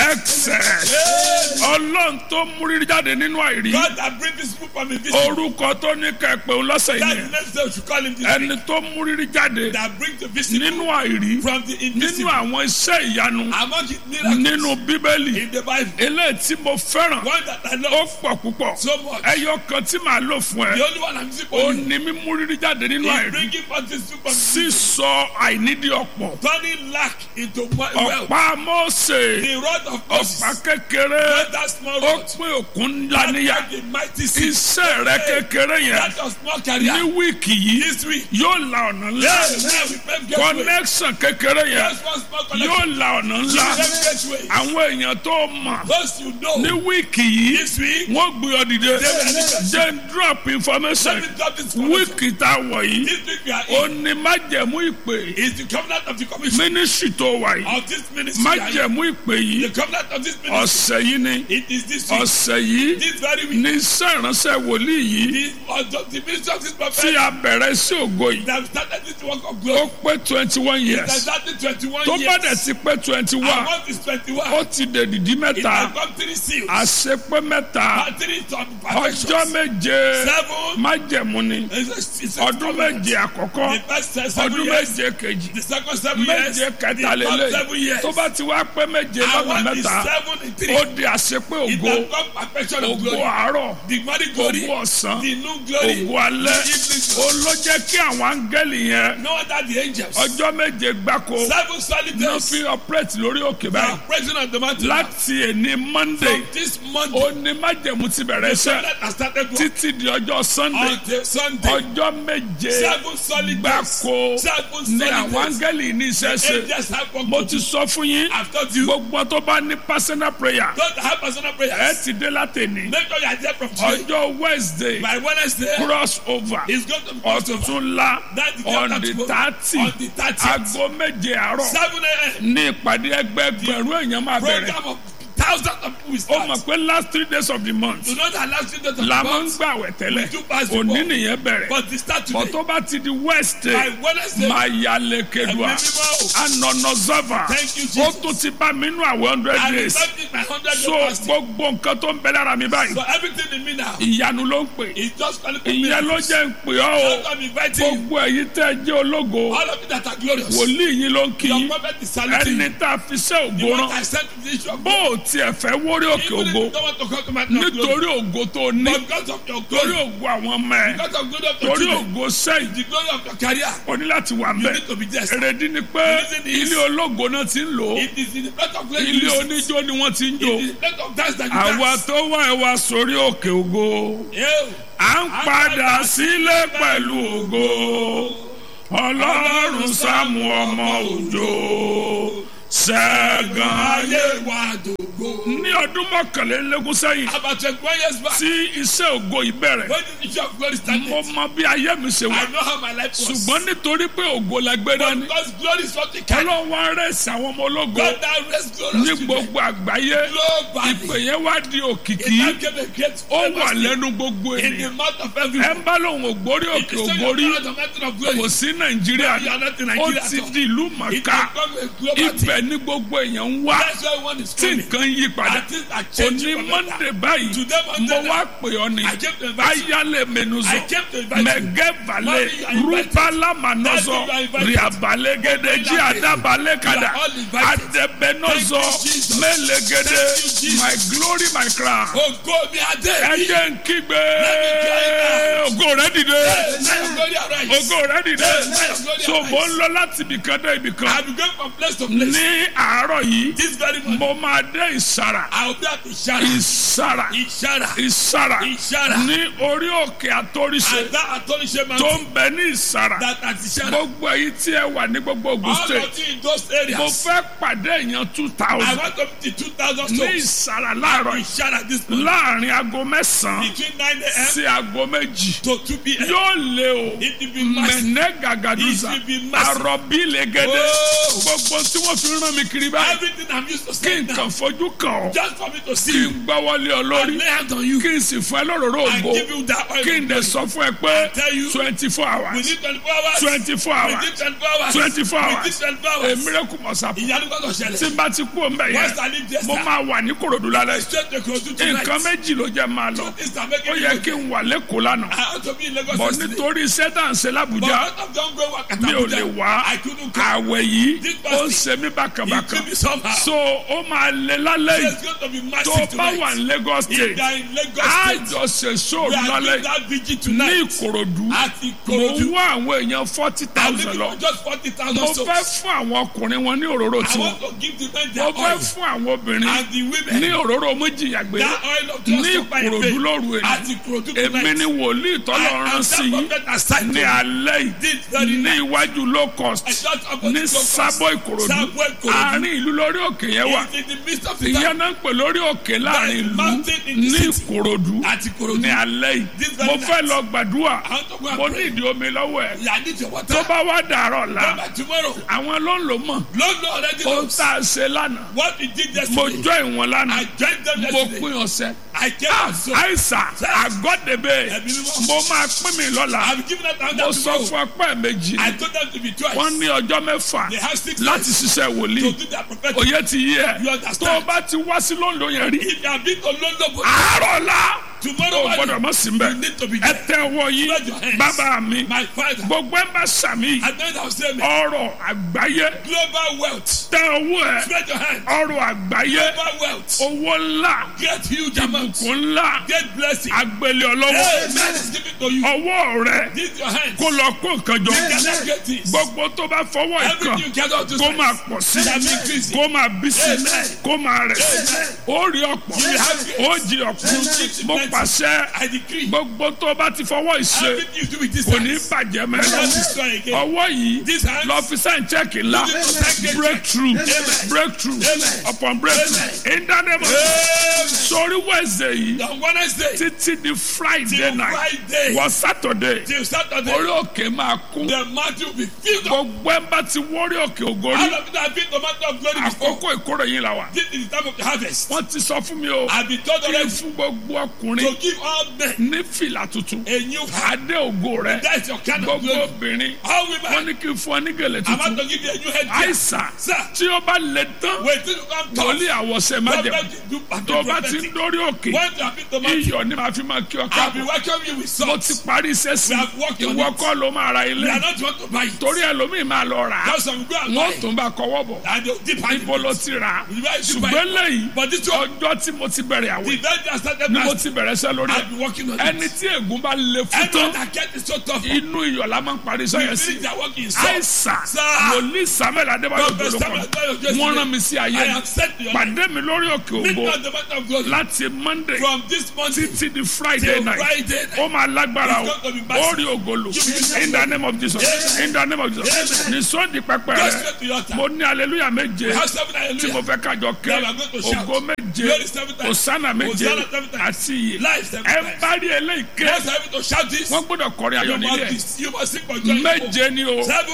excess ọlọ́run tó múrí jáde nínú àìrí God that bring this people from invisible. orúkọ tó ní kẹpẹ òun lọ́sẹ̀ That's yìí the next day we should call him this ẹni week. tó múrí jáde That bring the visible nínú àìrí from the nínú invisible. àwọn iṣẹ́ ìyanu Among his miracles nínú bíbélì in the Bible. eléyìí tí mo fẹ́ràn One that I ó love pọ̀ púpọ̀ so much. ẹyọ kan tí màá lò fún The ẹ only one I'm using ó for you ní mímú rírí jáde nínú is àìrí bringing forth this super sísọ àìnídìí ọ̀pọ̀ turning lack into mo- wealth. ọ̀pá Mósè The rod of Moses. ọ̀pá kékeré Not that small ó rod. pín òkun ńlá That níyà like the mighty sea. iṣẹ́ rẹ kékeré yẹn That was small ní career. wíìkì yìí This week. yóò la ọ̀nà ńlá Yes, now we pave gateway. connection kékeré yẹn Just one small yóò connection. la ọ̀nà ńlá Pave gateway. àwọn èèyàn tó mọ̀ Those you ní know. wíìkì yìí This week. wọ́n gbé ọ dìde Yes. jẹ́ n drop information Let me drop this connection. wíìkì tá a wọ̀ yìí This week we are ó in. ní májẹ̀mú ìpè Is the covenant of the commission mínísítì tó wà yìí of this ministry. we are in. májẹ̀mú ìpè yìí The covenant of this ministry. ọ̀sẹ̀ yìí ni It is this week. ọ̀sẹ̀ yìí This very week. ní iṣẹ́ ìránṣẹ́ wòlíì yìí The, uh, the ministry of this tí prophet a bẹ̀rẹ̀ sí ògo yìí that started this work of ó glory. pé twenty one That years started 21 tó bá dẹ̀ years. ti pé twenty And one what is 21? ó ti dèdìdí It mẹ́ta has got three seals. àṣepé mẹ́ta And three to ọjọ́ perfections. méje Seven. májẹ̀mú ni It's a- it's a ọdún covenant. méje àkọ́kọ́ The first seven ọdún years. méje kejì The second seven years. méje kẹta The third lélẹ̀ seven years. tó bá ti wá pé méje And lọ́nà what is mẹ́ta seven in three? ó di àṣepé It ògo has got perfection of ògo glory. àárọ̀ The morning glory. ògo ọ̀sán The noon glory. ògo alẹ́ The evening ó glory. ló jẹ́ kí àwọn áńgẹ́lì yẹn No wonder the angels. ọjọ́ méje gbáko Seven solid náà days. fi operate lórí òkè They báyìí are present on the mountain. láti èní monday From this Monday. ó ní májẹ̀mú ti bẹ̀rẹ̀ The iṣẹ́ covenant has started work. títí di ọjọ́ sunday Until Sunday. ọjọ́ méje Seven solid days. gbáko Seven ní solid àwọn days. áńgẹ́lì ní iṣẹ́ ṣe Angels have work mo to ti do. sọ fún yín I've told you. gbogbo tó bá ní personal prayer Don't have personal ẹ prayers. ti dé látẹ̀ní Make sure you are there from today. ọjọ́ wednesday By Wednesday, cross over it's going to be October. ọ̀túnla That's the on chapter the tomorrow. thirty On the 30th. aago méje àárọ̀ 7 a.m. ní ìpàdé ẹgbẹgbẹ̀rún èèyàn máa bẹ̀rẹ̀ Program of thousands of people will ó mọ̀ start. pé last three days of the month Do not allow students to la come máa ń out. gbàwẹ̀ tẹ́lẹ̀ We do pass the òní ball. nìyẹn bẹ̀rẹ̀ But they start bọ̀ today. tó bá ti di wednesday By Wednesday, máa ya lekedua Ẹ̀mí mímọ́. anọ̀nà zava Thank you, ó Jesus. tún ti bá mi nú àwẹ̀ hundred I days started my 100 so day fasting. gbogbo nǹkan tó ń bẹ lára mi báyìí So everything in me now ìyanu ló ń pè is just calling for ìyẹn ló miracles. jẹ́ ń pè ọ́ o That's why I'm inviting you. gbogbo ẹ̀yin tẹ́ ẹ jẹ́ ológo All of you that are glorious. wòlíì yín ló ń kí Your yín prophet is saluting ẹni you. tá a fi ṣe The ògo one rán I sent to the issue of bó o tiẹ̀ fẹ́ wórí òkè Even if ògo you don't want to come to my glory. nítorí ògo tó ní But because of your torí glory. ògo àwọn ọmọ ẹ Because of glory of your torí children. ògo sẹ́yìn The glory of your career. o ní láti wà You mbẹ need to be there. èrèdí ni pé The reason is- ilé ológo náà ti ń lò ó It is in the place of glory. ilé you visit. oníjó ni wọ́n ti ń It jó is the place of dance that you àwa dance. tó wá ẹ wá sórí òkè ògo Yeah. à ń padà sílé pẹ̀lú ògo ọlọ́run sámú ọmọ òjò ṣẹ́gun ayé Ayé wa dògbò. ní ọdún mọ́kànlélógún sẹ́yìn About twenty-one years back. tí iṣẹ́ ògo yìí bẹ̀rẹ̀ When the issue of glory started. mo mọ bí ayé mi ṣe wà I know how my life was. ṣùgbọ́n nítorí pé ògo la gbé But dání because glory is what we carry. ọlọ́run wá rẹ̀sì àwọn ọmọ ológo God now raised glorious ní children. gbogbo àgbáyé ìpè Globally. yẹn wá di It òkìkí now gave a great ó wà famous lẹ́nu gbogbo in the ènìyàn mouth of ẹ everyone. ń bá lòun ògbórí òkè It's ògbórí still the mountain of glory. kò sí nàìjíríà You are not in ó Nigeria ti at all. di ìlú It mọ̀ká has become a global thing. ibẹ̀ ní gbogbo èèyàn ń wá That's why one is tí coming. nǹkan yí padà And things are changing òní for better. mọ́ndé báyìí Today, mo Monday, wá pè ọ́ ni I came to invite you. ayálẹ̀ mẹ́nuzọ I came to invite you. mẹ̀gẹ́balẹ̀ Mommy, you are invited. rúbálámanọ́zọ Daddy, you are invited. rìabalẹ́gẹ́dẹ́ jí àdábalẹ̀ kàdà You are all invited. àdẹ̀bẹ̀nọ́zọ Thank you, Jesus. mẹ́lẹ́gẹ́dẹ́ Thank you, Jesus. my glory my crown Ògo mi adé. ẹ̀jẹ̀ ń kígbe ògo rẹ̀ dìde Now your glory arise. ògo rẹ̀ dìde Now your glory so mo ń arise. lọ láti ibìkan dé ibìkan I will go from place to place. ní àárọ̀ yìí This very morning. mo máa dé ìsàrà I will be at Ishara. ìsàrà Ishara. ìsàrà Ishara. ní orí òkè àtòrìṣe And that Atolishe tó mountain. ń bẹ ní ìsàrà That at Ishara. gbogbo èyí tí ẹ wà ní gbogbo Ògùn All state of you in those mo areas. fẹ́ pàdé èèyàn two I thousand want to be 2,000 ní souls. ìsàrà láàárọ̀ yìí Ishara this morning. láàrin aago mẹ́sàn-án Between 9 a.m. sí aago méjì to 2 p.m. yóò lé o It will be massive. mẹ̀nẹ́ gàgàdùsà It will be massive. àròbí lẹ́gẹ́dẹ́ Oh. gbogbo tí wọ́n fi rán mi kiri báyìí Everything I'm used to kí saying now. nǹkan fojú kàn ọ́ Just Just for me to see kí you. n gbọ́wọ́lé ọ And lórí lay hands on you. kí n sì fún ẹ lóróró And ògo give you that oil. kí n dẹ̀ sọ fún ẹ pé tell you, twenty four We hours need 24 hours. twenty four We hours need 24 hours. 24 We hours. need 24 a hours. miracle must happen Ìyanu gbọ́dọ̀ tí ṣẹlẹ̀. n bá ti kú ọmọ Once yẹn I leave this mo time, máa wà ní korodu lálẹ́ straight to Ikorodu tonight. nǹkan méjì ló jẹ́ máa lọ Two things are ó making me yẹ go kí n wà lẹ́kọ̀ọ́ lánàá I ought to be in Lagos bọ̀ yesterday. nítorí iṣẹ́ tá à ń ṣe But lábùjá out of the ongoing work at mi ò Abuja, lè wá I couldn't come. àwẹ̀ yìí This ó ń fasting, ṣe mí It bákàbákà could be somehow. so ó máa lé lálẹ́ yìí It's going to be tó massive bá tonight. wà ní Lagos If state they are in Lagos á State, jọ ṣe we sóòrù are lálẹ́ doing yìí that vigil ní tonight. Ìkòròdú At mo Ikorodu. ń wá àwọn èèyàn forty I'm thousand looking lọ for just 40,000 mo souls. fẹ́ fún àwọn ọkùnrin wọn ní òróró I tiwọn want to give the men mo their fẹ́ oil. fún àwọn obìnrin And the women, ní òróró méjìyàgbé that oil of ní just by Ìkòròdú faith. lóru At èyí Ikorodu èmi tonight. ni wòlíì tọ́lọ̀ I rán am sí that yín prophet assigned ní to you. alẹ́ yìí This very ní night. iwájú low cost I just about ní to go sábọ̀ fast. Ìkòròdú Sábọ̀ Ìkòròdú. àárín ìlú lórí òkè yẹn wà It's in the midst of the ìyẹn town. náà ń pè lórí òkè láàrin ìlú mountain in the ní city. Ìkòròdú At Ikorodu. ní alẹ́ yìí This very mo night. fẹ́ lọ gbàdúrà I want to go and mo pray. ní ìdí omi lọ́wọ́ ẹ̀ Yeah, I need your water. tó bá wá dàárọ̀ la Come back tomorrow. àwọn ló ń lò mọ̀ Lord Lord already ohun knows tá a ṣe lánàá what we did mo yesterday. jọ ìwọ̀n lánàá I joined them mo yesterday. pín ọ̀sẹ̀ I came out so. àìsà àgọ́dẹ̀bẹ̀ Ẹ̀mí mímọ́. mo máa pín mi lọ́la I've given out mo another sọ tomorrow. fún ọpẹ́ méjì I told them to be twice. wọ́n ní ọjọ́ mẹ́fà They have six láti days ṣiṣẹ́ to wòlíì do their prophetic. òye ti yí ẹ You tó o understand? bá ti wá sí London yẹn rí If you have been to London, but àárọ̀ la tomorrow o gbọ́dọ̀ morning, mọ̀ sí mbẹ́ you need to be ẹ there. tẹ ọwọ́ yìí Spread your hands. bàbá mi My father, gbogbo ẹ bá sàmì I know that was saying ọrọ̀ àgbáyé global wealth. tẹ ọwọ́ ẹ Spread your hands. ọrọ̀ àgbáyé Global wealth. owó ńlá Get huge amounts. ìbùkún ńlá Get blessing. agbélé ọlọ́wọ́ Amen is given to you. ọwọ́ rẹ This your hands. kó lọ kó nǹkan jọ You cannot get this. gbogbo tó bá fọwọ́ ìkan Everything you cannot do. kó máa pọ̀ sí That make increase. kó máa bí sí Amen. kó máa rẹ̀ sí Amen. ó rí ọ̀pọ̀ You have it. ó jí ọ̀pọ̀ You mo have it. pàṣẹ I decree. gbogbo tó bá ti fọwọ́ ìṣe Everything you do with this kò ní hands. bàjẹ́ Not mẹ́rin destroy again. ọwọ́ yìí This hands. lọ fi sẹ́yìn chẹ́ẹ̀kì ńlá You need to thank God. breakthrough Amen. breakthrough Amen. upon breakthrough in the name of Amen. sori Wednesday yìí On Wednesday títí di Friday till night Friday wọ Saturday till Saturday, orí òkè máa kún the mountain will be filled up. gbogbo ẹ̀ bá ti wọ́rí òkè ògórí All of it have been the mountain of glory before. àkókò ìkórè yín la wà This is the time of the harvest. wọ́n ti sọ fún mi o I've been told kí n already fún gbogbo ọkùnrin to give all men ní fìlà tuntun a new heart. adé ògo rẹ That is your kind of gbogbo glory. obìnrin All wọ́n women, ní kí n fún ọ ní gèlè I'm about tuntun to give you a new head. àìsàn Sir, tí ó bá lè tán wait till you come to wòlíì àwọ̀sẹ̀ májẹ̀mú Prophet, do tó o bá ti ń prophetic. dórí òkè When you have been the mountain, iyọ̀ ni màá fi máa kí ọ I'll be káàbọ̀ welcoming you with mo salt. ti parí iṣẹ́ sí We have worked on ìwọ it. kọ́ ló máa ra We ilé are not want to buy it. torí ẹlòmíì máa lọ rà á Just some go and buy wọ́n it. tún bá kọwọ́ bọ̀ And they'll dip hand in ibo ló it. ti rà á Where did you buy ṣùgbọ́n it? lẹ́yìn But this one, ọjọ́ tí mo ti bẹ̀rẹ̀ the àwẹ̀ very day I started ni mo fasting, ti bẹ̀rẹ̀ iṣẹ́ lórí ẹ̀ I've been working on ẹni it. tí ègún bá le fún Everyone tán that get is so tough. inú iyọ̀ la máa ń parí iṣẹ́ yẹn sí Finish their work in salt. àìsàn Sir. wòlíì samuel adébáyọ̀ Prophet gbọdọ̀ Samuel Adébáyọ̀ kọ́ Jésù wọ́n ni. rán mi sí I ayé am sent to your pàdé mi lórí òkè Meet me ògbó on the mountain of glory. láti monday From this morning títí di friday till night Friday night. ó máa lágbára o It's going to be ó massive. rí ògolo You will in the name of jesus Amen. in the name of jesus Amen. ní sọ́ọ̀dì pẹpẹ Go rẹ straight to your altar. mo ní aleluya méje We have seven tí mo hallelujah. fẹ́ kájọ ké Now we are going to shout. ògo méje Glory seven times. òsánà méje Hosanna seven times. àti iye Life seven ẹ times. bá rí eléyìí ké Yes, I have to shout this. wọ́n gbọ́dọ̀ kọrin ayọ̀ You nílé must, be- you must sing for joy. méje ni o Seven